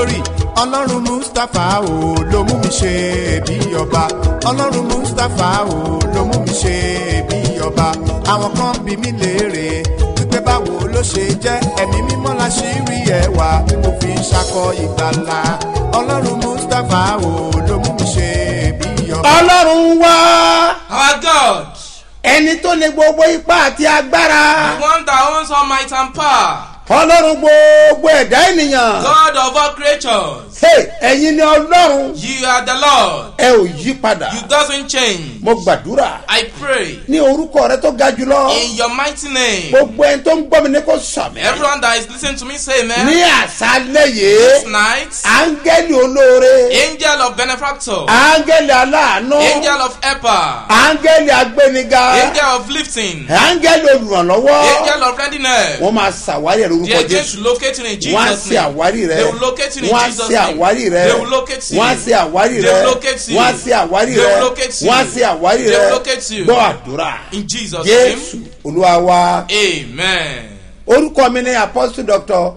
glory ọlọ́run mustapha o ló mú mi ṣe bí ọba ọlọ́run mustapha o ló mú mi ṣe bí ọba àwọn kan bí mi léèrè wípé báwo ló ṣe jẹ́ ẹ̀mí mímọ́ la ṣì rí ẹwà tí mo fi ń ṣakọ ìgbàlà ọlọ́run mustapha o ló mú mi ṣe bí ọba. ọlọ́run wá Our God, ẹni tó ní gbogbo ipá àti agbára the one that owns all might and power, ọlọ́run gbogbo ẹ̀dá ènìyàn God of all creatures, Hey, ẹ̀yin ni ọlọ́run you are the Lord. ẹ ò yí padà You doesn't change. mo gbàdúrà I pray ní orúkọ rẹ tó ga jùlọ in your mighty name. gbogbo ẹni tó ń gbọ́ mi ní kò sàmì Everyone that is listening to me say ní amen. àṣálẹ̀ This yìí night, áńgẹ́lì olóore angel of benefactor, áńgẹ́lì aláàánú angel of helper, áńgẹ́lì agbẹ́niga angel of lifting, áńgẹ́lì olùrànlọ́wọ́ angel of readiness. wọ́n máa ṣàwárí ẹ̀ lórúkọ They are going jésù to locate you in wọ́n á Jesus' ṣe name. àwárí rẹ They will locate you in wọ́n á Jesus' ṣe name. àwárí rẹ They will locate you. wọ́n á ṣe àwárí They rẹ will locate you. wọ́n á ṣe àwárí They rẹ will locate you. wọ́n á ṣe àwárí They rẹ will locate you. gbọ́ àdúrà In Jesus' jésù name. olúwa wa Amen. orúkọ mi ní apostle doctor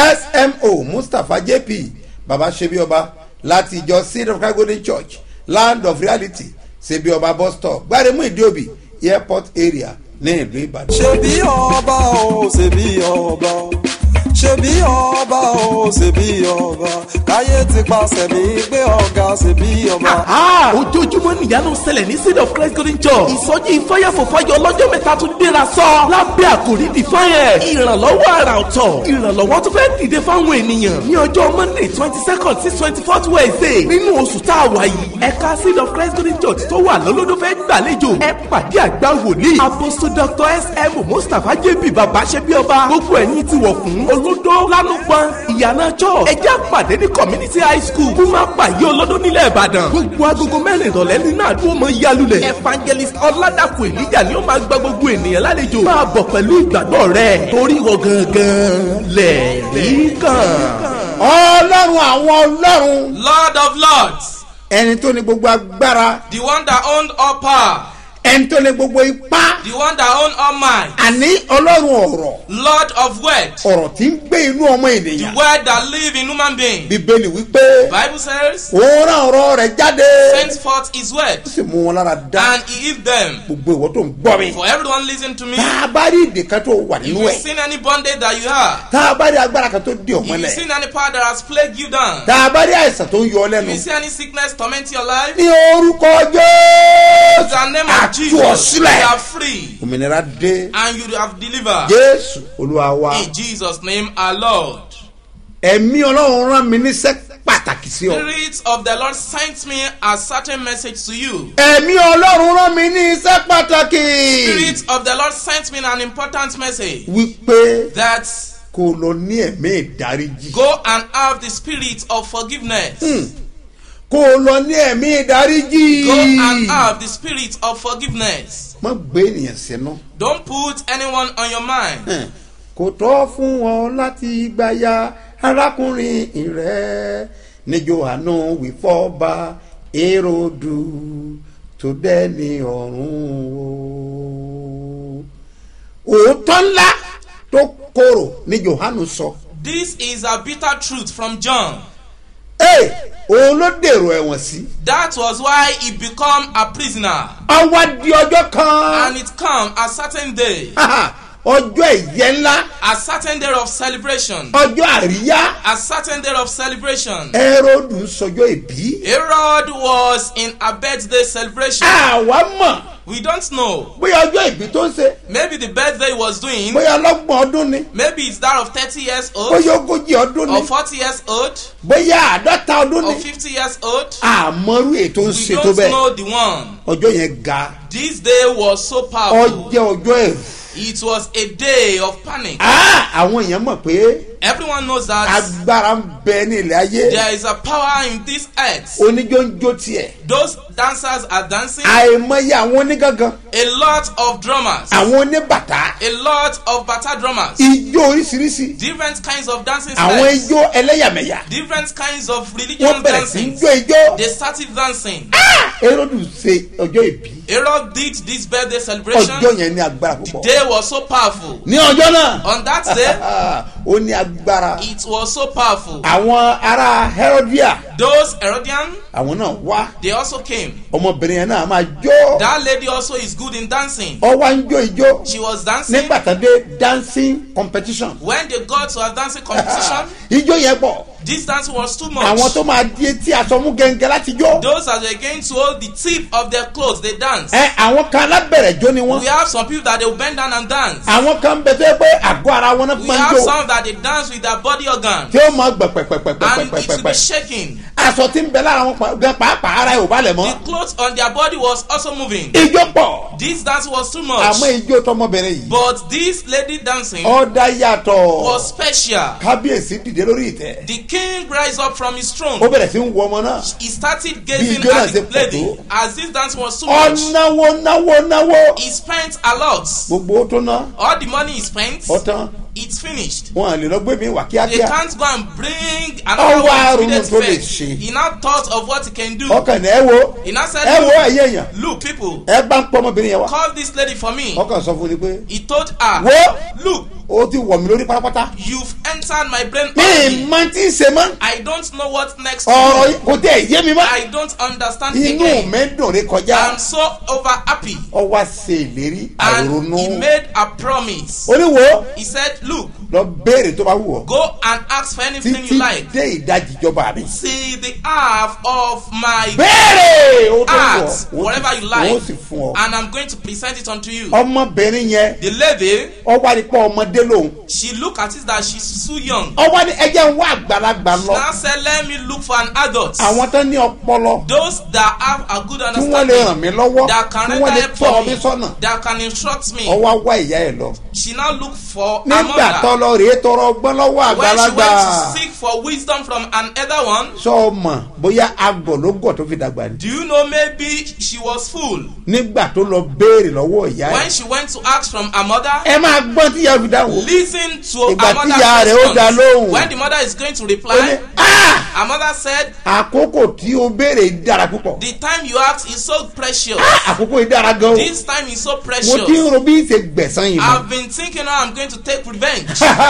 smo mustapha jp baba sebioba láti ìjọ seed of christ golden church land of reality sebioba bus stop gbaremu ìdíòbí airport area ní ìlú ìbàdàn. ṣebí ọba o ṣebí ọba ṣebí ọba o ṣebí ọba káyé ti paṣẹ mi gbé ọ̀gá ṣebí ọba. Aha! ojoojúmọ́ nìyanu ṣẹlẹ̀ ní seed of christ golden church ìsọjí ìfọyàfọ̀fọyọ lọ́jọ́ mẹ́ta tún déra sọ lábẹ́ àkòrí define ìrànlọ́wọ́ àrà ọ̀tọ̀ ìrànlọ́wọ́ tó fẹ́ dìde fáwọn ènìyàn ní ọjọ́ monday twenty second sí twenty fourth wednesday nínú oṣù tá a wà yìí ẹ̀ka seed of christ golden church tó wà lọ́lọ́dún fẹ́ gbàlejò ẹ pàdé àgbà wòlíì apostle dr sm mustapha jp baba ṣẹbi ọba gbogbo ẹ̀yin ti wọ̀ fún olódó lánùpọ̀n ìyànà church ẹjẹ́ àpàdé ní community high school fún máa pàyé olódó nílẹ̀ ìbàdàn gbogbo agogo mẹ́rin ìrọ̀lẹ́ nínú àdúgbò mọ́ yálulẹ̀ evangelist ọ̀làdàkùn ènìyàn ni ó máa gba gbogbo ènìyàn lálejò máa bọ̀ pẹ̀lú ìgbàgbọ́ rẹ̀ torí wọ gangan lẹ̀ rí kàn. ọlọ́run àwọn ọlọ́run Lord of lords, ẹni tó ní gbogbo agbára the one that owned all power, ẹni tó ní gbogbo ipá the one that owned all might, àní ọlọ́run ọ̀rọ̀ Lord of word, ọ̀rọ̀ tí ń gbé inú ọmọ the ènìyàn word that live in human being. bíbélì wípé Bible says, òun rán ọ̀rọ̀ rẹ̀ jáde sent forth his word, ó sì mú wọn lára dá and he healed them. gbogbo ìwọ tó ń gbọ́ mi. For everyone listen to me. tá a bá rí ìdè kan tó wà If nínú you've ẹ̀ seen any bondage that you have, tá a bá rí agbára kan tó di if you've ọ̀mọ́lẹ̀ seen any power that has plagued you down, tá a bá rí àìsàn tó ń yọ ọ if lẹ́nu you see any sickness torment your life, ní orúkọ in jésù the name of àtú Jesus, ọ you sílẹ̀ are free òmìnira dé and you have delivered. jésù olúwa wa In Jesus' name, our Lord. ẹ̀mí ọlọ́run rán mi níṣẹ́ pàtàkì sí ọ Spirit of the Lord sent me a certain message to you. ẹ̀mí ọlọ́run rán mi ní iṣẹ́ pàtàkì Spirit of the Lord sent me an important message wípé that kò lọ ní ẹ̀mí ìdáríjì go and have the spirit of forgiveness. kò lọ ní ẹ̀mí ìdáríjì Go and have the spirit of forgiveness. má gbé ènìyàn sínú. Don't put anyone on your mind. kò tọ́ fún ọ láti gbàyà arákùnrin rẹ ní johanu wífọ́ba èròdù tó dẹ́ni ọ̀run o. òótọ́ ńlá tó korò ní johanu sọ. This is a bitter truth from John. ee òun ló dèrò ẹ̀wọ̀n sí. That was why he become a prisoner. ọwọ́ di ọjọ́ kan. And it come a certain day, ọjọ́ ìyẹ́ ńlá a certain day of celebration, ọjọ́ àríyá a certain day of celebration. ẹ́rọ́dù sọjọ́ ìbí. Herod was in a birthday celebration. àwa mọ̀ We don't know. bóyá ọjọ́ ìbí tó ń ṣe Maybe the birthday he was doing, bóyá ọlọ́gbọ̀n ọdún ni maybe it's that of 30 years old, bóyá ogójì ọdún ni or 40 years old, bóyá àádọ́ta ọdún or ni 50 years old. àmọ́rú ètò ń We ṣe tó don't bẹ́ẹ̀ know the one. ọjọ́ yẹn ga This day was so powerful. ọjọ́ ọjọ́ ẹ̀rù It was a day of panic. Ah, àwọn èèyàn mọ̀ pé Everyone knows that agbára ń bẹ ní ilẹ̀ ayé there is a power in this earth. oníjó ń jó tiẹ̀ Those dancers are dancing. àìmọye àwọn onígangan A lot of drummers. àwọn oníbàtà A lot of bata drummers. ijó oríṣiríṣi Different kinds of dancing àwọn styles. ijó ẹlẹ́yàmẹ̀yà Different kinds of wọ́n religious bẹ̀rẹ̀ sí í dancing. jó ijó They started dancing. erodu ṣe ọjọ́ ìbí Herod did this birthday celebration. ọjọ́ yẹn ní agbára púpọ̀ Day was so powerful. ní ọjọ́ náà On that day, ó ní agbára it was so powerful. àwọn ará herodia Those Herodian, àwọn náà wá they also came. ọmọbìnrin yẹn náà máa jó That lady also is good in dancing. ọ wá ń jó ijó She was dancing. nígbà tán dé dancing competition When they got to a dancing competition, ijó yẹn pọ̀ this dancing was too àwọn much. tó máa di etí aṣọ mú gẹ́gẹ́ láti jó Those that were going to hold the tip of their clothes, they dance. ẹ àwọn kan alábẹ̀rẹ̀ jó ni wọ́n We have some people that they will bend down and dance. àwọn kan bẹ tó yẹ pé àgọ́ ara wọn náà We máa ń have jó some that they dance with their body organ. tí ó máa gbẹ And it will pẹpẹpẹpẹpẹpẹ be shaking. aṣọ tí ń bẹ lára wọn pa- gan pàápàá ara ẹ̀ ò balẹ̀ The mọ́ clothes on their body was also moving. ijó pọ̀ This dancing was too much. àmọ́ ijó tọmọbìnrin yìí But this lady dancing ọ̀dà yàtọ̀ was special. kábíyèsí dìde lórí ìtẹ́ The king rise up from his ó throne. bẹ̀rẹ̀ sí ń wọ ọmọ náà He started gazing ijó náà at the ṣe pọ̀ lady. tó. As this dancing was too much, ọ̀nàwó náwó náwó he spent a lot. gbogbo ó tó ná All the money he spent, ọ̀tán it's finished. wọn à lè lọ gbé mi wà They kíákíá can't go and bring another Ọwọ́ one àrùn immediate tó lè effect. ṣe. He now thought of what he can do. ọkàn ní ẹ wo He now said, ẹ wo look, ẹyẹ èèyàn look people, ẹ bá ń pọ ọmọbìnrin yẹn wá call this lady for me. ọkàn sọ fún ni pé He told her, wo look, ó ti wọ̀ mí lórí pátápátá you've entered my brain mi already. máa ti ń ṣe mọ́ I don't know what next to ọ̀rọ̀ do. yìí kò tẹ̀ yé mi mọ́ I don't understand inú again. mi dùn rí kọjá I'm so over happy. ọ wá ṣe ìlérí And àrònú he made a promise. oníwo He said, look, lọ béèrè tó bá wù ọ́ go and ask for anything títí you like. dé ìdajì ìjọba mi See the half of my béèrè ó tó wù ask ọ́ whatever you ó like sì fún ọ and i'm going to present it unto you ọmọbìnrin yẹn the lady ọ wá ní pọ ọmọdé lòun she look at it that she's too young ọ wá ní ẹjẹ ń wá àgbàlagbà she lọ now said let me look for an adult àwọn tó ní ọpọlọ those that have a good tí wọ́n lè ràn understanding mí lọ́wọ́ that can tí wọ́n render lè help tọ́ for ọ me mi sọ́nà that can instruct ọ me wá wá ìyá ẹ lọ she now look for a nígbà tó mother lọ rèé tọrọ ọgbọ́n lọ́wọ́ when she àgbàlagbà went to seek for wisdom from an elder one sọ ọmọ bóyá agọ̀ ló gọ̀ tó fi dàgbà ni do you know maybe she was full nígbà tó lọ béèrè lọ́wọ́ ìyá ẹ when she went to ask from her mother ẹ máa gbọ́n tí ìyá fi dáhùn listen to Ìgbà her tí mother's ìyá rẹ̀ ó dá response lóhùn. when the mother is going to ó ní reply "Ah! her mother said àkókò tí o béèrè dára púpọ̀ the time you ask is so precious Ah, àkókò yìí dára gan o this time is so mo ti ń precious ro bí ṣe gbẹ̀sán yìí mọ́ i've been thinking how i'm going to take revenge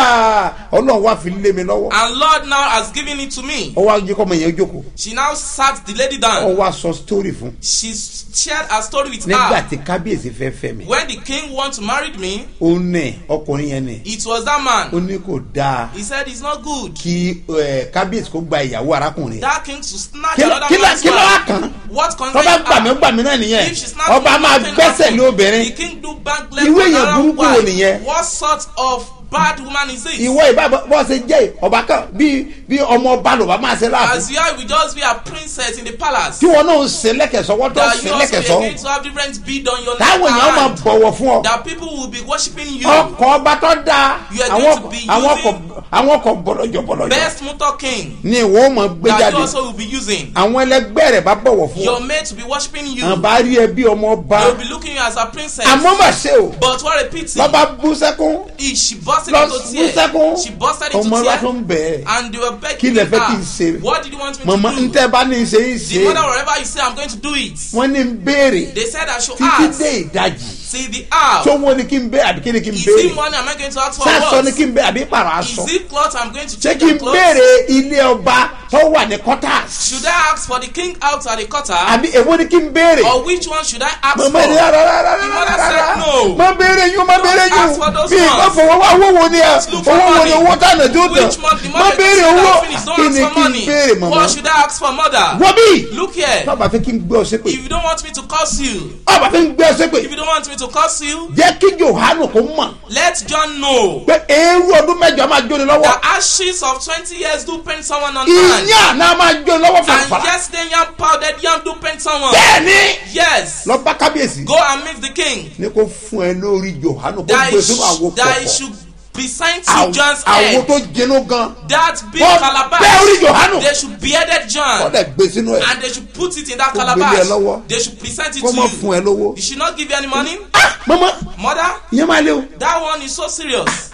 ọlọ́run wá fi lé mi lọ́wọ́ and lord now has given it to me ọ wá jẹ́ kọ́ ọmọ yẹn jókòó she now sat the lady ọ down wá sọ story fún she shared her story with nígbà her tí kábíyèsí fẹ́ fẹ́ mi when the king want to marry me ó nẹ̀ ọkùnrin yẹn nẹ̀ it was that ó man ní kò dáa he said it's not good kí ẹ, kábíyèsí kó gba ìyàwó arákùnrin that king to snatch Kí ló- another kí ló- man's kí ló wá wife kàn? what tọ́ba concern gbàmí her gbàmí náà nìyẹn if she snatch ọba máa nothing gbẹ́sẹ̀ happen. lé obìnrin the king do bank left Irú for èèyàn another burúkú wo wife nìyẹn? what sort of bad woman is this. ìwọ ìbá bọ́ ṣe jẹ́ ọba kan bí bí ọmọ ọba ló bá máa ṣe láàfin as you are we just be a princess in the palace. tí wọn náà ń ṣe lẹ́kẹ̀sọ́ wọ́n tó that ṣe you also lẹ́kẹ̀sọ́ are going to have different bead on your neck táwọn èèyàn máa and bọ̀wọ̀ fún ọ that people will be worshiping you. ọkọ̀ ọba tó dáa You are àwọn going to be àwọn using- ọkọ̀ àwọn ọkọ̀ bọ̀lọ̀jọ̀ bọ̀lọ̀jọ̀ best motor king ni ìwọ máa gbé that jáde you also will be using. àwọn ẹlẹgbẹ́ rẹ̀ bá bọ̀wọ̀ fún ọ your mate will be worshiping you. àwọn bá rí ẹ bí ọmọ ọba they will be looking you as a princess. àmọ́ mà ṣe o but what a pity. lọ́ba bú sẹ́kún He- she busted lọ into bú tears. sẹ́kún she busted into ọmọ ọba tó tears. ń bẹ̀ ẹ́ and they were kí begging lẹ fẹ́ kí n her. ṣe what did you want me mọ̀mọ́ to do. ntẹ́ bá ní í ṣe í the ṣe mother wherever you say i'm going to do it. wọ́n ní ń béèrè they said i should títí ask. dé ìdajì see the hour. tó wọ́n ní kí n béèrè àbí kí ni kí n is béèrè it money am i going to ask for sásọ what. ni kí n béèrè àbí pààrọ̀ aṣọ is it cloth i'm going to ṣé change kí the n clothes. béèrè ilé ọba tó wà ní quarters should i ask for the king out at the quarter. àbí èwo ni kí n béèrè or which one should i ask mọ̀mọ́ ni for. rárá rárá The mother rárá said no. má béèrè yín má béèrè Don't ask for yín those bí ìgbà ones. fọwọ́ wá owó wo ni ẹ look for owó wo ni money. owó tánà tó tàn which month the má mother béèrè is owó finish don't kí ask ni for kí n money. béèrè mọ̀mọ́ what should i ask for mother. wọ́n bí look here. tọ́ba fi kí n gbé ọ sépè if you don't want me to curse you. ọba fi ń gbé ọ sépè if you don't want me to curse you. jẹ́ kí johanu kó mọ̀ let john know. pé eérú ọdún mẹ́jọ máa jóni lọ́wọ́ the ashes of twenty years do pain someone on hand. ìyá náà máa jóni lọ́wọ́ and fàfàrà yesterday yam powdered yam do pain someone. bẹ́ẹ̀ni yes. lọ bá kábíyèsí go and meet the king. ní kó fún ẹ lórí johanu kó that gbé he, sínú àwo sh- that he pọ̀pọ̀ should present to Àwo- john's àwo head. tó jinú gan that big Wọ́n calabash. bẹ́ orí Jòhánù. they should bearded john. kọ́dẹ̀ gbé sínú ẹ̀ and they should put it in that Kó gbélé ẹ calabash. lọ́wọ́. they should present it kó to má you. fún ẹ lówó. he should not give you any money. ah mama mother ìyẹn máa lé o that one is so serious.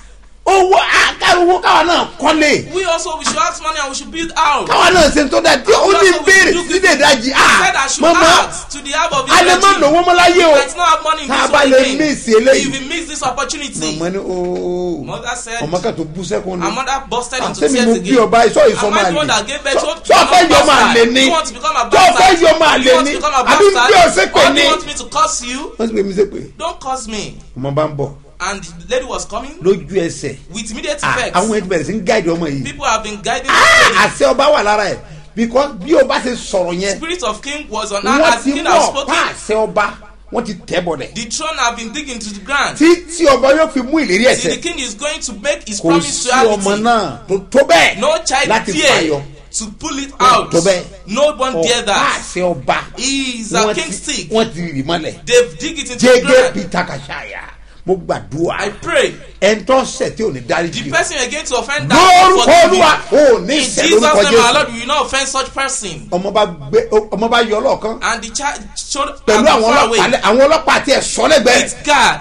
owó àkàrúwó káwa náà kọ́lé We also we should ask money and we should build out. káwa náà ṣe tó dáa tí ó ní béèrè sílẹ̀ dájì He said I ah should mọ́mọ́ ask to the help of a lè má Israel. lówó mọ́ láyé o Might not have money in tá a this bá one lè again. mísì eléyìí If we miss this opportunity, mọ̀mọ́ ni ooo mother said, ọmọ kan tó bú sẹ́kùn her ni mother busted into àṣẹ mi mo tears bí ọba again. ìṣọ́ Am ìsọmọ I the one that àlè gave birth to tó fẹ́ yọ ọmọ àlè ni You want to become a tó fẹ́ bastard? yọ ọmọ àlè You want ni to become a àbí bí ọ̀sẹ̀ bastard? pè Or do ní you want me to curse you? wọ́n sì pè mí sépè Don't curse me. ọmọ bá ń bọ̀ And the lady was coming lójú ẹsẹ̀ with immediate ah, effect. àwọn ẹni bẹ̀rẹ̀ sí ń gáàdì ọmọ yìí People have been guiding Ah, this lady. àṣẹ ọba wà lára ẹ̀ because bí ọba ṣe sọ̀rọ̀ yẹn Spirit of king was on her wọ́n as ti the king mú has ọ̀pá spoken. àṣẹ ọba wọ́n ti tẹ̀ bọ̀dẹ̀ The throne have been digging to the ground. tí tí ọba yóò fi mú ìlérí See, the ẹ̀sẹ̀ king is going to make his kò promise sí to ọmọ reality. náà tó tó bẹ́ẹ̀ No child láti fear fàyọ to pull it out. tó bẹ́ẹ̀ No one dare ọ̀pá that. àṣẹ ọba He is a wọ́n king ti stick. wọ́n ti rì mọ́lẹ̀ They've dig it into the jẹ́gẹ́ ground. peter kàṣàyà mo gbàdúrà I pray ẹ̀ńtọ́ sẹ̀ tí ò ní dárí the jù person again to offend that lórúkọ forgive olúwa me. ò ní In ìṣẹ́ Jesus' lórúkọ name, our jésù Lord, we will not offend such person. ọmọ bá gbé ọmọ bá yọ ọlọ́ọ̀kan And the child showed pẹ̀lú and àwọn far away. ọlọ́pàá lẹ- àwọn ọlọ́pàá àti ẹ̀ṣọ́ lẹ́gbẹ̀ẹ́ It's God.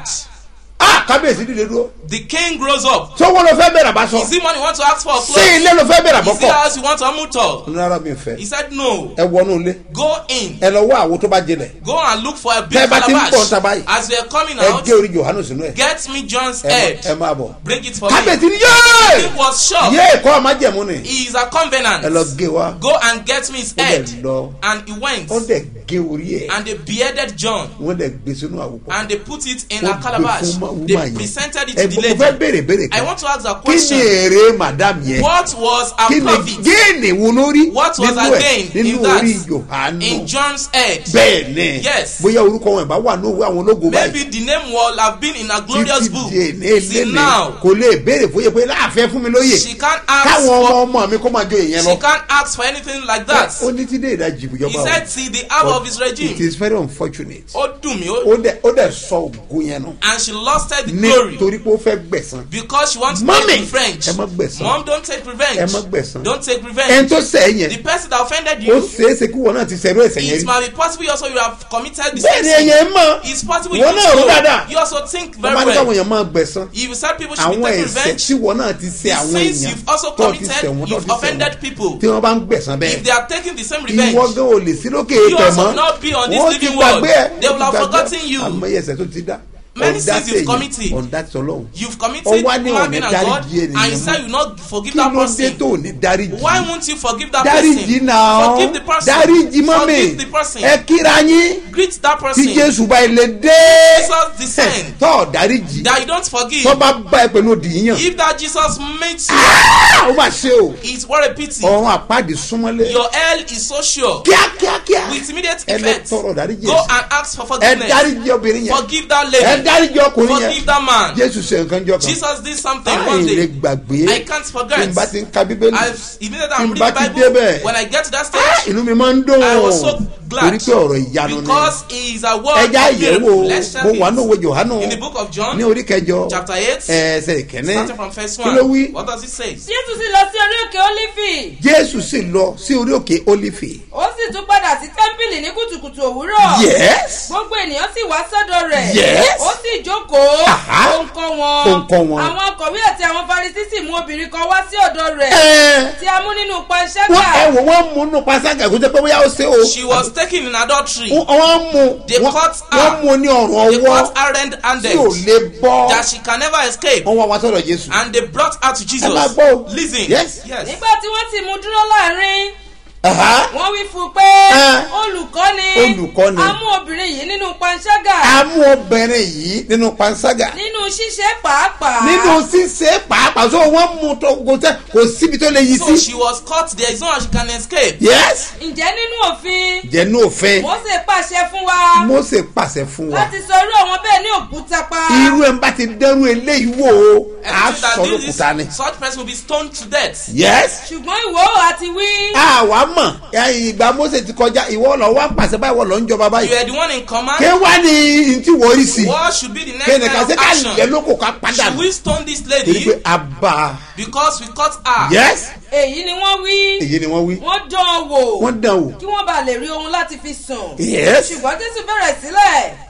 ah kábíyèsí dìde dúró The king grows up. sọ́wọ́ ló fẹ́ bẹ̀rẹ̀ àbá sọ Is it money you want to ask for? sí Clothes? ilé ló fẹ́ bẹ̀rẹ̀ Is it àbọ̀kọ̀ house you want to amuto? rárá mi fẹ́ He said no. ẹ wọnú ilé Go in. ẹ lọ wá àwo tó bá jinlẹ̀ Go and look for a big Tẹ́ ẹ bá ti ń bọ̀ calabash. níta báyìí, As we are coming ẹ out, gé orí johanu sínú ẹ get me John's ẹ má- ẹ head. máa bọ̀ Bring it for me. kábíyèsí ni yéé He was shocked. yéé kọ́ ọmọ jẹ̀mú ni He is a covenant. ẹ lọ gé wa Go and get me his ó dẹ̀ head. lọ And he went. ó dẹ̀ gé orí ẹ̀ And they bearded John. wọ́n dẹ̀ gbé sínú àwòkọ́ And they put it in Ó a gbé calabash. fún ma- They woman yẹn. presented it ẹ to the mo fẹ́ lady. béèrè béèrè I kan want to ask a kí ni question. èrè madam yẹn What was a kí ni profit? géènì wo lórí What was nínú her ẹ̀ gain nínú in that? orí johanu In John's head. bẹ́ẹ̀ ni Yes. bóyá orúkọ wọn ìbá wà ní òwe àwọn ológun Maybe báyìí the name will have been in a glorious book. di èné See lélẹ̀ now, kò lè béèrè fóyè pé láàfẹ́ fún mi lóye she can't ask káwọn ọmọ for ọmọ mi kó máa jó èèyàn she lọ can't ask for anything like that. ó ní tí dé ìdajì He ìjọba said, see the hour of his it regime. is very unfortunate Ó dùn mí, ó- ó dẹ̀ ó dẹ̀ sọ ògo yẹn nù and she lost her the glory nítorí pé ó fẹ́ gbẹ̀san because she wants to Mommy, take revenge. ẹ má gbẹ̀san. Mom, don't take revenge. ẹ má gbẹ̀san Don't take ẹni revenge. tó sẹ̀ ẹ́ The yẹn person that offended ó you, ṣeéṣe kí wọn náà ti ṣẹ̀rú ẹ̀sẹ̀ yẹn it rí might be possible also you have committed the bẹ́ẹ̀ same ni sin. ẹ̀yẹ̀ mọ̀ It's possible wọn you náà rú also, dáadáa you also think wọ́n very máa ní káwọn well. èèyàn máa gbẹ̀san If you said people should be àwọn taking ẹ̀sẹ̀ revenge, tí wọn náà ti ṣe the àwọn sins èèyàn you've also tó ti committed, ṣẹ̀ wọ́n tó you've ti ṣẹ̀ offended wọ́n people. tí wọ́n bá ń gbẹ̀san bẹ́ẹ̀ If they are taking the same revenge, ìwọ gan ò lè sí lókè You ètò also mọ́ will not be on this wọ́n ti living world. gbàgbé ẹ̀ They will have wọ́n ti gbàgbé forgotten you. àmọ́ ẹ̀sẹ̀ tó ti dá Many sins you've committed. ọ̀dà tọ́lọ́hún you've committed Ó wá ní human ọ̀nà being and God, dáríjì ènìyàn and you mọ́. said you not forgive kí that ló dé person. tó ní dáríjì Why won't you forgive that dáríjì person? náà Forgive the person. dáríjì mọ́mì Forgive the person. ẹ kíra yín Greet that tí person. jésù bá ilé dé Jesus descend. tọ́ dáríjì That you don't forgive. tọ́ bá bá ẹ pẹ̀lú òdì yíyàn If that Jesus meets you, ó mà ṣe o it's what a pity. ọ̀run àpáàdì súnmọ́lé Your hell is so sure. kíákíákíá With immediate ẹ lọ effect, tọrọ dáríjì go ẹ̀ṣẹ̀. and ask for ẹ forgiveness. dáríjì obìnrin yẹn Forgive that ẹ lady. dáríjì ọkùnrin yẹn Forgive that man. jésù ṣe nǹkan jọ kan Jesus did something one àì lè day. gbàgbé I can't tí forget. n bá ti ń ka bíbélì I've immediately Tí I'm n bá reading ti the Bible. débẹ̀, When I get to that Ah, stage, inú mi máa ń dùn I was so glad torí pé ọ̀rọ̀ ìyanu ni because he is a word ẹja of miracle. ìyẹ̀wò Let's check mo wà ní it. òwe johanu In the book of John, ní orí kẹjọ chapter 8, ẹsẹ̀ ìkẹ́ni starting from verse kí ló 1. wí What does it say? jésù sì lọ sí orí òkè ólífì jésù sì lọ sí orí òkè ólífì ó sì tún padà sí tẹ́ḿpìlì ní kùtùkùtù òwúrọ̀ yes gbogbo ènìyàn sì wá sọ́dọ̀ rẹ̀ Yes. ó sì jókòó Aha. ó ń kọ́ wọn Ó ń kọ́ wọn. àwọn akọ̀wé àti àwọn farisí sì mú obìnrin kan wá sí ọ̀dọ̀ rẹ̀ ẹ tí a mú nínú wọ́n ẹ panṣágà wò wọ́n mú nù páságà kó jẹ́ pé bóyá ó ṣe o She was taken in adultery. wọ́n mú They wọ́n cut her. wọ́n mú ní ọ̀rùn They ọwọ́ got her tí ò handed lè bọ́ that she can never escape. wọ́n wá wá sọ̀rọ̀ jésù And they brought her to ẹ máa Jesus. gbọ́ o Listen. yes Yes. nígbà tí wọ́n sì mú dúró láàrin Aha. wọ́n wí fún un pé Ẹ. olùkọ́ni Olùkọ́ni. a mú obìnrin yìí nínú panṣágà a mú obìnrin yìí nínú panṣágà nínú ṣíṣe pàápàá nínú ṣíṣe pàápàá so wọ́n mú tó kò tẹ́ kò síbi tó lè yí So sí she was caught. There is no how she can escape. yes ǹjẹ́ nínú òfin jẹ́nu òfin Mósè pàṣẹ fún wa mose pàṣẹ fún wa láti sọ irú àwọn bẹ́ẹ̀ ní òkúta pa irú ẹ̀ ń bá ti dẹ́rù eléyìí wò ó á Everything that sọ did this, lókùúta ni such person will be stoned to death. yes ṣùgbọ́n ìwọ ò àti wí àwa mọ̀ ẹ, ìgbà mose ti kọjá ìwọ lọ wá pàṣẹ báyìí wọ́n lọ ń jọba You báyìí are the one in ké command. wá ní ntí wọ́n rí sí What should be the next kéènì kan kind ṣe of ká action? lẹ́ lóko ká padà Should we stone this torí pé lady a bá a because we caught her? yes èyí ni wọ́n wí èyí ni wọ́n wí wọ́n dán an wò wọ́n dán wò kí wọ́n bá lè rí ohun láti fi sùn yes ṣùgbọ́n jésù bẹ̀rẹ̀ sílẹ̀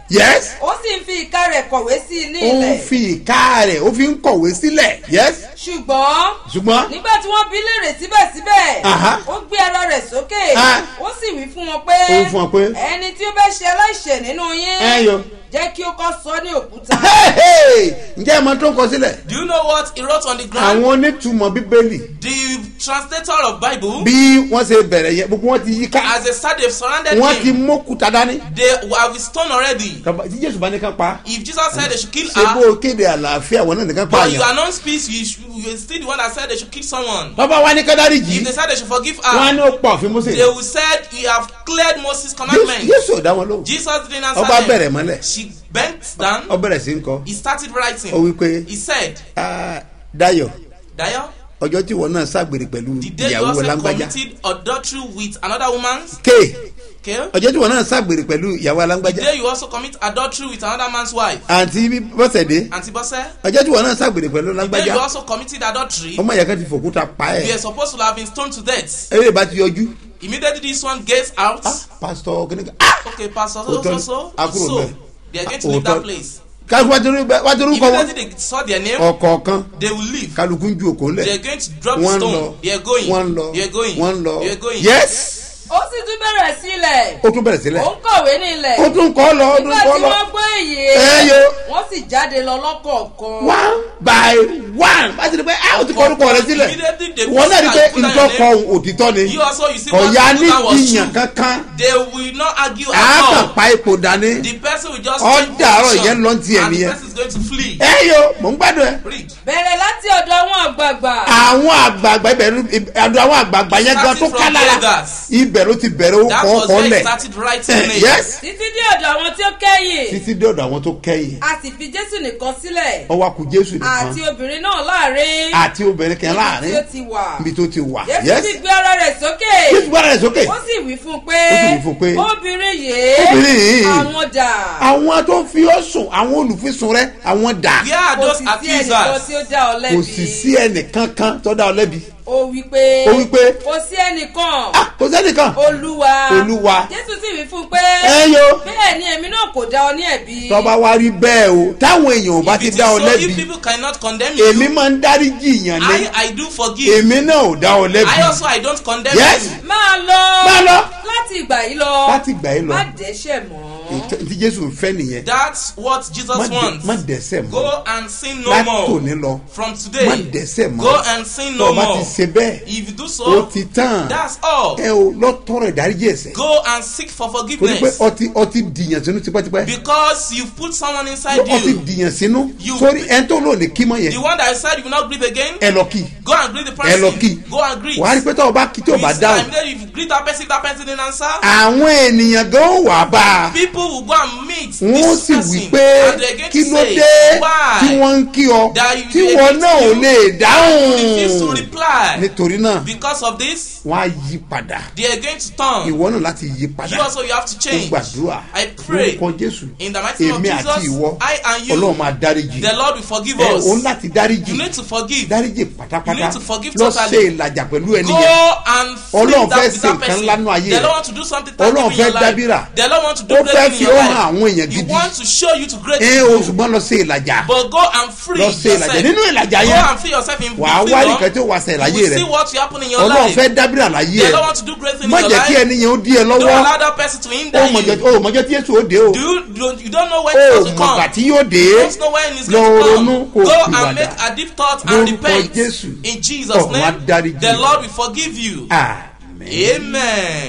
yes ó sì ń fi ìka rẹ̀ kọ̀wé sí i ní ó ń ilẹ̀ fi ìka rẹ̀ ó fi ń kọ̀wé sílẹ̀ yes ṣùgbọ́n ṣùgbọ́n nígbà tí wọ́n bí léèrè síbẹ̀síbẹ̀ Aha. ó gbé ara rẹ̀ sókè Ah. ó sì wí fún wọn pé Ó wí fún wọn pé, ẹni tí ó bẹ́ ṣe aláìṣẹ̀ nínú yín ẹ yo jẹ́ kí ó kọ́ sọ ní òkúta ǹjẹ́ ẹ mọ tó ń kọ sílẹ̀ Do you know what he wrote on the ground? àwọn onítùmọ̀ bíbélì The translator of Bible, bí wọ́n ṣe bẹ̀rẹ̀ yẹn gbogbo wọn ti yí ká as they start, they've surrounded wọ́n ti him. mókúta dání They have his stone already. Tọ́ba- tí jésù bá ní ká pa If Jesus said they should kill ṣe bó her, o kéde àlàáfíà wọn náà nìkan pa but you àyàn announce peace, you, should, you are still the one that said they should kill someone. tọ́ba wa ní kádárì jì If they said they should forgive wọ́n á her, ní ó pọ̀ òfin mọ́sẹ̀ they will said you have cleared Moses' Jésù- commandment. jésù ò dá wọn lóhùn Jesus didn't ọba answer bẹ̀rẹ̀ them. mọ́lẹ̀ She bent down. ọ bẹ̀rẹ̀ sí ń kọ He started ó writing. wí pé He said, "Ah, dayo Dayo, ọjọ́ tí wọn náà ṣàgbèrè pẹ̀lú the day you ìyàwó also lágbájá committed adultery with another woman's, ké okay? ọjọ́ tí wọn náà ṣàgbèrè pẹ̀lú ìyàwó The alágbájá day you also commit adultery with another man's wife. àǹtí bọ́sẹ̀dé Auntie Bose, ọjọ́ tí wọn náà ṣàgbèrè pẹ̀lú the day you lágbájá also committed adultery, ọmọ ìyá kan ti fòkúta pa you ẹ̀ are supposed to have been stoned to death. eré bá ti yọjú Immediately this one gets out. ah pásítọ̀ kìnìkan ah Okay, Pastor, so, Òótọ́ so, ni. so, A kúrò so, ńbẹ̀. they are going to leave that Òótọ́. place. kálukú wá torí wá torí kọ wọn Immediately they saw their name, ọ̀kọ̀ọ̀kan they will leave. kálukú ń ju òkò They ńlẹ̀ are going to drop wọ́n ń stone. lọ They are going. wọ́n ń lọ They are going. wọ́n ń lọ They are going. yes ó sì tún bẹ̀rẹ̀ sílẹ̀ ó tún bẹ̀rẹ̀ sílẹ̀ ó ń kọ̀wé ní ilẹ̀ ó tún kọ́ lọ ó tún nígbà kọ́ tí lọ wọ́n gbọ́ èyí Ẹ yo. wọ́n sì jáde lọ lọ́kọ̀ọ̀kan one by one bá ti di pé a ò ti kọ́ orúkọ rẹ sílẹ̀ Immediately they wọ́n náà rí pé put down ntọ́ your kọ name. òtítọ́ ni You also, you see what ọ̀ya ní that was ìyàn true. kankan They will not argue a at kàn all. pa ipò dání The person will just Ọ change dàárọ̀ position ìyẹn lọ ń tiẹ̀ and the nìyẹn. person is going to flee. ẹ yo mò ń gbádùn ẹ Read. bẹ̀rẹ̀ láti ọ̀dọ̀ àwọn àgbààgbà àwọn àgbààgbà ibẹ̀rù àdó àwọn àgbààgbà yẹn gan tó Starting from ká lára elders. ibẹ̀ ló ti bẹ̀rẹ̀ ó That kọ́ was ọkọ where he lẹ̀ started writing names. yes títí dé ọ̀dọ̀ àwọn tí ó kẹ́yìn títí dé ọ̀dọ̀ àwọn tó kẹ́yìn a sì fi jésù nìkan sílẹ̀ ọwọ́ akú jésù àti nìkan obìnrin náà láàrin àti obìnrin kan níbi tí láàrin ó ti wà níbi tó ti wà jésù yes sì gbé ara rẹ̀ sókè jésù gbára rẹ̀ sókè ó sì wí fún un pé Ó sì wí fún un pé, obìnrin yìí obìnrin yìí, àwọn dà àwọn tó ń fi ọ́ sùn àwọn olùfisùn rẹ àwọn dà Where are kò those sì sí ẹnìkan accusers? tí ó dá ọ kò lẹ́bi sì sí ẹnìkan kan tó dá ọ lẹ́bi ó wí pé Ó wí pé, kò sí ẹnìkan Ah, kò sẹ́nìkan olúwa Olúwa. jésù sì wí fún un pé ẹ yo bẹ́ẹ̀ ni èmi náà kò dá ọ ní ẹ̀bi tọ́ba wa rí bẹ́ẹ̀ o táwọn èèyàn ò bá If ti it is dá ọ so, if lẹ́bi people cannot condemn èmi you, máa ń dáríjì yàn I, ní I do forgive. èmi náà ò dá ọ lẹ́bi I also, I don't condemn yes you. máa lọ Máa lọ. láti ìgbà yìí lọ láti ìgbà yìí lọ má dẹ́ṣẹ̀ mọ́ ètò- tí jésù ń fẹ́ nìyẹn That's what má Jesus dẹ- wants. má dẹ́sẹ̀ mọ́ Go and sin no láti more. tòní lọ From má today, dẹ́sẹ̀ mọ́ go and sin no tọ́ba ti more. ṣe bẹ́ẹ̀ If you do ó so, ti tán that's all. ẹ o lọ tọrọ ìdáríjì ẹ̀ṣẹ̀ Go and seek for torí pé forgiveness. ọtí ọtí dìyàn sínú tipẹ́tipẹ́ Because you put someone inside ọtí you. dìyàn sínú You- sórí ẹni tó lò ní kímọ The yẹn one that said you will not breathe again, ẹ lọ kí go and greet the ẹ lọ kí person. Go and greet. wàá rí pé tọ́wọ́ bá kí tí ò bá This dáhùn time, then if you greet that person, if that person didn't answer, àwọn ènìyàn gan wà bá a people will go and meet wọ́n this sì person wí pé and they're going kí to ló say, dé why? tí wọ́n ń kí ọ That you- tí they wọ́n greet náà ò you, lè refuse to dáhùn reply. nítorí náà Because of this, wọ́n á yí padà they are going to turn. ìwọ náà láti yí You padà also you have to ó change. gbàdúrà I pray lórúkọ jésù in the mighty name of èmi àti Jesus, ìwọ I and you, ọlọ́run máa dáríjì the Lord will forgive ẹ us. òun láti dáríjì You need to forgive. dáríjì You pátápátá need to forgive lọ totally. ṣe ìlàjà pẹ̀lú ẹni Go yẹn and free Ọlọ́run that fẹ́ with ṣe that nǹkan person. ńlá nú ayé The rẹ̀. Lord want to do something Ọlọ́run tangible in your fẹ́ dábìrà. life. The Lord want to do Ó great fẹ́ thing in fi your ó hàn àwọn life. èèyàn He gidi. wants to show you to great ẹ o people. ṣùgbọ́n lọ ṣe ìlàjà But go and free lọ ṣe ìlàjà yourself. nínú ìlàjà Go yẹn and free yourself in wàá freedom. wá nìkan tí ó wà ṣe You ìlàyé will rẹ see what will happen in your ọlọ́run life. fẹ́ dábìrà láyé The ẹ Lord want to do great things in má your jẹ́ kí life. ẹni yẹn ó dí ẹ Don't lọ́wọ́ allow that person to ó hinder mọ̀jọ́ you. ó mọ̀jọ́ tí èso ó dé o Do you, don't, you don't know when ó it's going mọ̀gbà to tí come. yóò dé You don't know when it's lọ going to ronú come. kó Go ìwàdà and make a deep thought and Lórúkọ repent. Jésù. In Jesus' Ọ̀run á name, dáríjì. the Lord will forgive you. àmín. Amen.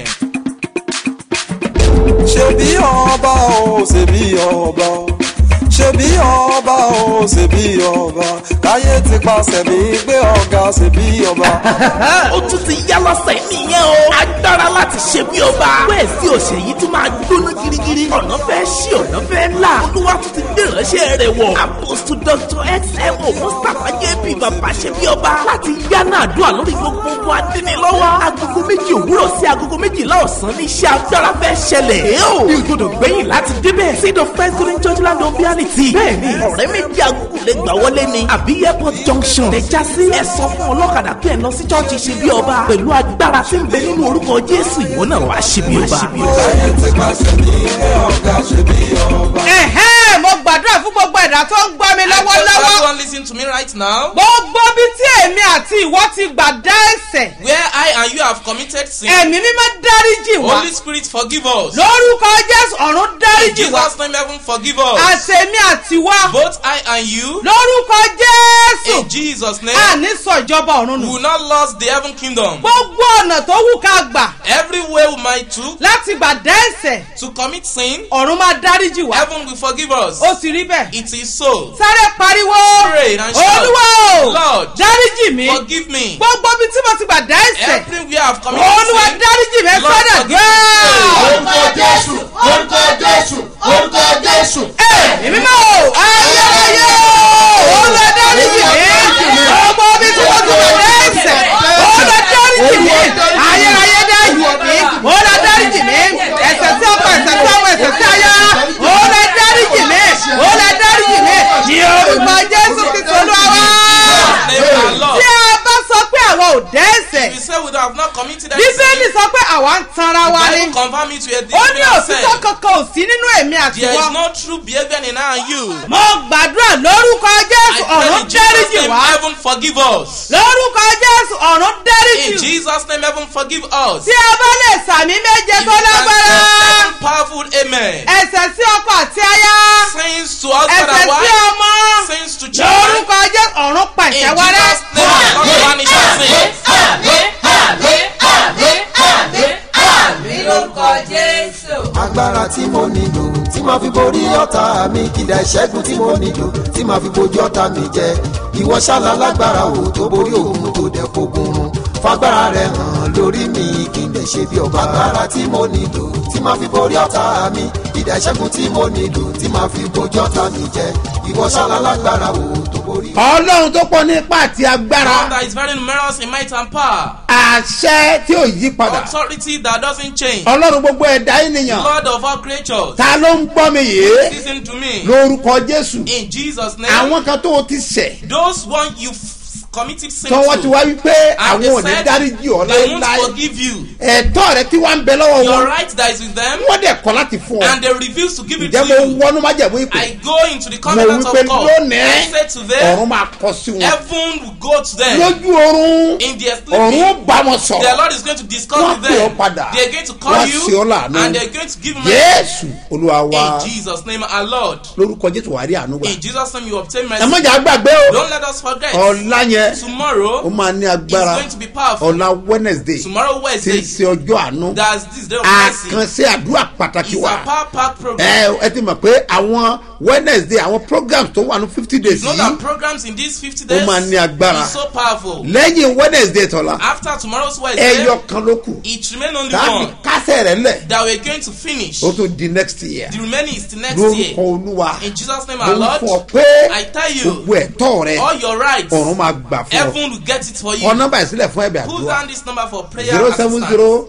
ṣebí ọba o ṣebí ọba o ṣebí ọba o ṣebí ọba káyé ti pàṣẹ mi gbé ọ̀gá ṣebí ọba. ó tún ti yá lọ́sẹ̀ nìyẹn o. agbára láti ṣe bí ọba. bẹ́ẹ̀ sí òṣè yìí tún máa gbóná girigiri. ọ̀nà fẹ́ ṣí ọ̀nà fẹ́ là. olúwa tún ti gbé ìránṣẹ́ rẹ̀ wọ̀. apostu dr xmo mustapha jp bàbá ṣe bí ọba. láti yánà àdúrà lórí gbogbo ogun adínilọ́wọ́. agogo méjì òwúrọ̀ sí agogo méjìlá ọ̀sán ní iṣẹ́ agbára fẹ́ ṣẹlẹ̀. ẹ ò ní gbọdọ̀ gbẹ̀yìn láti débẹ̀. seed of christ golden church land of reality títì. bẹ́ẹ̀ni ọ̀rẹ́ méjì agúgù lè gbà wọlé ni. àbí airport junction lè já sí. ẹ sọ fún ọlọ́kadà pé ẹ lọ sí chọ́ọ̀chì ṣe bí ọba. pẹ̀lú agbára tí ń bẹ nínú orúkọ jésù ìwọ náà wàá ṣe bí ọba. káyé ti pàṣẹ ní pé ọ̀gá ṣe bí ọba. ẹ̀hẹ́n mo gbàdúrà fún gbogbo ẹ̀dá tó ń gbọ́ mi I tell lọ́wọ́lọ́wọ́ everyone listen to me right now. gbogbo bí tí èmi àti ìwọ ti gbà dá ẹ̀sẹ̀ Where I and you have committed sin, ẹ̀mí mímọ́ dáríjì wá Holy Spirit forgive us. lórúkọ jésù ọ̀run In dáríjì wá Jesus' name, heaven forgive us. àtẹ̀mí àti wá Both I and you, lórúkọ jésù in Jesus' name, àní sọ ìjọba ọ̀run we nù will not lose the heaven kingdom. gbogbo ọ̀nà tó wù ká gbà Every way we might took láti gbà dá ẹ̀sẹ̀ to commit sin, ọ̀run máa dáríjì wá heaven will forgive us. ó sì rí bẹ́ẹ̀ It is so. sáré pariwo Pray and shout, olúwa o Lord, dáríjì mi Forgive me. gbogbo bí tí mo ti gbà dá ẹ̀sẹ̀ Everywhere I've committed olúwa sin, dáríjì mi Lord, sọ́dọ̀ forgive gbẹ́ẹ́. me. orúkọ jésù orúkọ jésù orúkọ jésù. èmi máa wò ayé ayé olùwà dáríjì mi ọmọ mi tí wọ́n ti wà lẹ́sẹ̀ olùwà dáríjì mi ayé ayé dáríjì mi olùwà dáríjì mi ẹsẹ̀ tí ọkọ ẹsẹ̀ tí ọmọ ẹsẹ̀ tí aya olùwà dáríjì mi olùwà dáríjì mi ní orúkọ jésù kristu olúwa wá. Name our Lord. tí a bá sọ pé àwọn ò dẹ́sẹ̀ If you say we have not committed any bíbélì sin, sọ pé àwa ń tanra wa ni Bible confirm it to a ó different ní òtítọ́ self. kankan ò sí nínú èmi àti There is wọn. no true behavior in I and you. mo gbàdúrà lórúkọ I jésù pray ọ̀run in Jesus' dáríjì name, wá heaven forgive us. lórúkọ jésù ọ̀run In dáríjì Jesus' name, heaven forgive us. tí a bá lè sàmì méje If tó you can lágbára say seven powerful amen. ẹsẹ̀ sí ọkọ àti aya Sins to husband ẹsẹ̀ and sí wife. ọmọ Sins to children. lórúkọ jésù ọ̀run In pàṣẹ wárẹ́. Jesus' name, God vanish our sins. lórúkọ jésù. agbára tí mo nílò tí màá fi borí ọ̀tá mi kìdá ìṣẹ́gun tí mo nílò tí màá fi bojú ọ̀tá mi jẹ ìwọ ṣáàlà lágbára o tó borí òun tó dẹ̀ fogun run fagbára rẹ hàn lórí mi kí n lè ṣe bí ọba agbára tí mo nílò tí màá fi borí ọ̀tá mi kìdá ìṣẹ́gun tí mo nílò tí màá fi bojú ọ̀tá mi jẹ ìwọ ṣáàlà lágbára o tó borí. ọlọ́run tó pọ̀ nípa àti God agbára that is very numerous in might and power. àṣẹ tí ò yí padà Authority that doesn't change. ọlọ́run gbogbo ẹ̀dá ènìyàn Lord of all creatures. ta ló ń gbọ́ mi yìí Listen to me. lórúkọ jésù In Jesus' name. àwọn kan tó o ti ṣẹ̀ Those one you committed sin tọwọ́ ti to. wá wípé And àwọn ò they ní said dáríjì ọ́ they won't láéláé forgive you. ẹ̀tọ́ rẹ tí wàá ń bẹ lọ́wọ́ Your wọn right that is with them. wọ́n dẹ̀ kọ́ láti fún ọ And they refuse to give it ǹjẹ́ to mo you. wọnú májẹ̀mú ìpè I go into the mo covenant wípé of God. lónìí I say to them, ọ̀run máa kọ sí wọn heaven will go to them. lójú oorun In their ọ̀run ó sleeping, bá wọn the sọ̀rọ̀ Lord is going to discuss Wọ́n with pè ọ́ them. padà. They are going to call Wọ́n you ṣe ọ́ láàánú. and they are going to give you jésù olúwa wa In Jesus' name, our Lord. lórúkọ jésù wà á rí àánú gbà In Jesus' name, you obtain ẹ mercy. mọ̀jà gbàgbé o Don't let us forget. ọ̀la yẹn ó Tomorrow máa ní is agbára going to be powerful. ọ̀la wednesday Tomorrow, tí ń Wednesday, ṣe ọjọ́ àánú that's this day of mercy. àkànṣe àdúrà pàtàkì It's wa a power pack program. ẹ ẹ ti mọ̀ pé àwọn wednesday àwọn programs tó wà ní fifty days You know that yìí programs in these 50 ó days máa ní agbára is so powerful. lẹ́yìn wednesday tọ̀la After tomorrow's Wednesday, ẹyọ kan ló kù it remain only káàdì one kásẹ̀ rẹ̀ lẹ̀ that we're going to finish. ó tún di next year The remaining is the next lórúkọ year. olúwa In Jesus' name, mo our ń Lord, fún ọ pé I tell you, gbogbo ẹ̀tọ́ rẹ all your rights, ọ̀run máa gbà fún ọ heaven will get it for kọ you. nọ́mbà ìsílẹ̀ fún ẹ̀bẹ̀ Put àdúrà down this number for prayer zero seven assistance. zero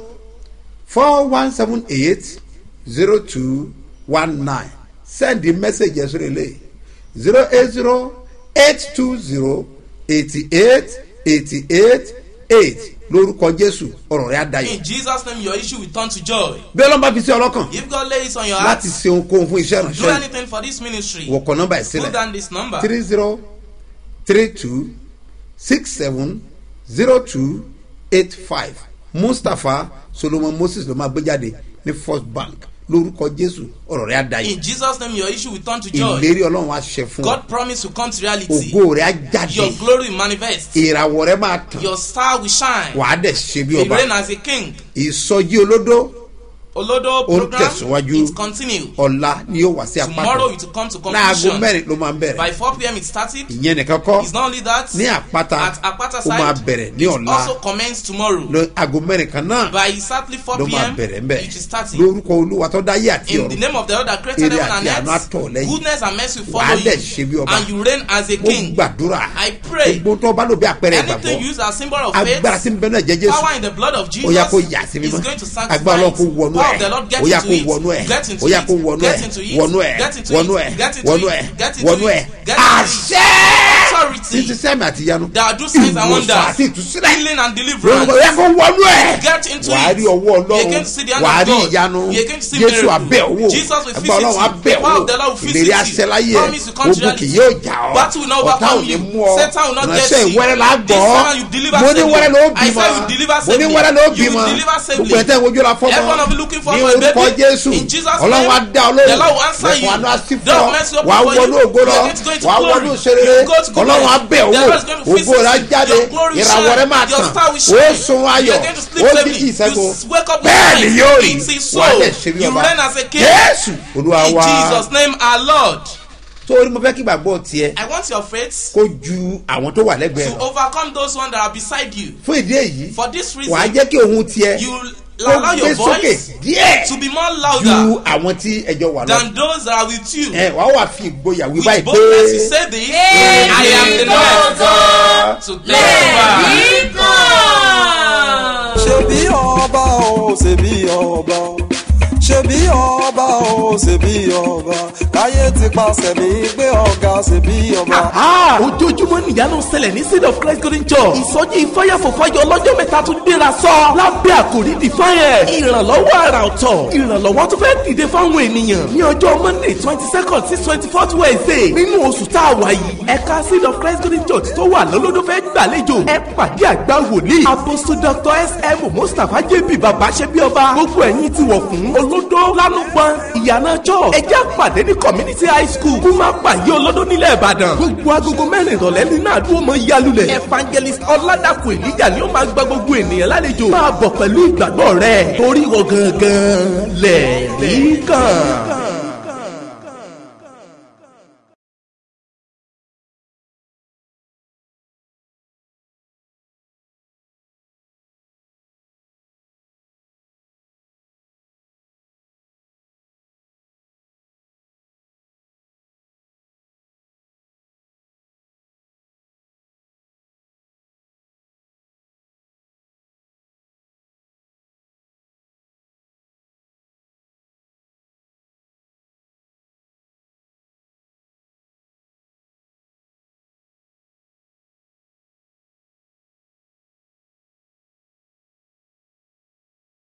four one seven eight zero two one nine send the message yẹn sórí ilé zero eight zero eight two zero eighty eight eighty eight eight lórúkọ jésù ọ̀rọ̀ rẹ̀ á dayọ̀ In Jesus' name, your issue will turn to joy. bí ọlọ́run bá fi sí ọlọ́kàn If God lays on your heart, láti ṣe ohunkóhun fún iṣẹ́ do ìránṣẹ́ anything for this ministry. wọ̀kọ̀ nọ́mbà Put ìsílẹ̀ down this number. three zero three two six seven zero two eight five mustapha solomon moses ló máa gbé jáde ní first bank lórúkọ jésù ọ̀rọ̀ rẹ̀ á dayọ̀ In Jesus' name, your issue will turn to joy. ìlérí ọlọ́run á ṣe fún ọ God promise will come to reality. ògo rẹ̀ á jáde Your glory will manifest. ìràwọ̀ rẹ̀ máa tàn Your star will shine. wàá dẹ̀ ṣe bí You ọba reign as a king. ìsọjí olódó Olodo Ó ń program tẹ̀síwájú. it continue. ọ̀la ni yóò wá sí Tomorrow àpáta it will come to láago conclusion. mẹ́rin ló máa ń bẹ̀rẹ̀ By 4 p.m. it started. ìyẹn nìkan kọ́ It's not only that. ní àpáta At Akpata ó máa side, bẹ̀rẹ̀ ní it ọ̀la also commence tomorrow. lọ aago mẹ́rin kan náà By exactly 4 ló máa p.m. bẹ̀rẹ̀ ńbẹ̀ it is starting. lórúkọ olúwa tó dáyé àti In the ọ̀run name of the Lord that created Èrè heaven and àti àánú earth, àtọ̀ lẹ́yìn. goodness and mercy will Wàá follow dẹ̀ ṣe bí you, ọba. and you reign as a mo king. gbàdúrà I pray gbogbo tó bá lò bí àpẹẹrẹ anything ìgbàgbọ́ used as symbol of faith, agbára tí ń bẹ náà jẹ́ jésù power in the blood of ó yá kó Jesus yà sí is mímọ́ going to agbára sanctify ọlọ́run kó wọnú Power of the Lord, get ó yá into kó it. wọnú ẹ̀ Get into ó yá it. kó wọnú Get ẹ̀ into it. wọnú ẹ̀ Get into wọnú it. ẹ̀ Get into wọnú it. ẹ̀ Get into wọnú it. ẹ̀ Get into it. àṣẹ Authority. títí sẹ́mi àti yanu That do signs and ìwòsàn wonders. àti ìtúsílẹ̀ Healing and lórúkọ deliverance. yẹ kó wọnú ẹ̀ Get into wàá it. rí ọwọ́ You're ọlọ́run going to see the hand wàá of rí God. ìyanu You're going to see jésù miracle. abẹ́ owó Jesus will ẹgbẹ́ visit ọlọ́run you. abẹ́ The power owó of the Lord will ìlérí visit you. aṣẹ́láyé Promise will come to ogun kì reality. yóò jà ọ́ Battle will not ọ̀tá ò overcome ní you. mú ọ Satan will not get ìránṣẹ́ you. ìwẹ́rẹ́ la This gbọ́ time you deliver mo ní safely. wẹ́rẹ́ ló I bímọ said you deliver mo ní safely. wẹ́rẹ́ ló You bímọ will deliver safely. gbogbo ẹ̀tẹ́ ìwojú la fọ́mọ Everyone of you looking for ní a orúkọ baby. jésù In Jesus' ọlọ́run name, á dá ọ the lóhùn Lord will answer you. lẹ́kọ̀ọ́ àánú á sí The fún ọ mercy open wàá for wọnú you. ògo lọ You're going to go into wàá glory. wọnú òṣèré You go to glory. ọlọ́run á bẹ̀ The owó Lord is going to ògo visit rẹ̀ á you. jáde Your glory will ìràwọ̀ rẹ̀ shine. máa Your tàn star will ó shine. sun ayọ̀ You're going to sleep ó safely. di ìṣẹ́gun You wake up bẹ́ẹ̀ with ni life. yóò rí It is so. wàá dẹ̀ ṣe bí You ọba reign as a king. jésù olúwa In wa Jesus' name, our Lord. torí mo fẹ́ kí gbàgbọ́ tiẹ̀ I want your faith kó ju àwọn tó wà lẹ́gbẹ̀ẹ́ to lọ overcome those ones that are beside you. fún ìdí èyí For this reason, wàá jẹ́ kí òun tiẹ̀ you kó allow gbé your sókè voice díẹ̀ to be more ju louder àwọn tí ẹjọ́ wà lọ. than those that are with you. ẹ wàá wà fi ìgboyà wí With báyìí boldness you pé say this, I am the Lord to glorify. ṣebí ọba o ṣebí ọba o ṣebí ọba o ṣebí ọba káyé ti pàṣẹ mi gbé ọ̀gá ṣebí ọba. Aha! ojoojúmọ́ nìyanu ṣẹlẹ̀ ní seed of christ golden church ìsọjí ìfọyàfọ̀fọyọ ọlọ́jọ́ mẹ́ta tún gbéra sọ lábẹ́ àkòrí defiant ìrànlọ́wọ́ àrà ọ̀tọ̀ ìrànlọ́wọ́ tó fẹ́ dìde fáwọn ènìyàn ní ọjọ́ monday twenty second sí twenty fourth wednesday nínú oṣù tá a wà yìí ẹ̀ka seed of christ golden church tó wà lọ́lọ́dún fẹ́ gbàlejò ẹ pàdé àgbà wòlíì apostle dr sm mustapha jb baba ṣẹbi-ọba gbogbo ẹ̀yin ti wọ̀ fún olódó lánùpọ̀n ìyànà church ẹ jẹ́ àpàdé ní community high school kó má pàyé olódó nílẹ̀ ìbàdàn gbogbo agogo mẹ́rin ìrọ̀lẹ́ nínú àdúgbò mọ́ yálulẹ̀ evangelist ọ̀làdàpọ̀ èlíjà ni ó máa gba gbogbo ènìyàn lálejò máa bọ̀ pẹ̀lú ìgbàgbọ́ rẹ̀ torí wọ gangan lẹ̀ rí kàn.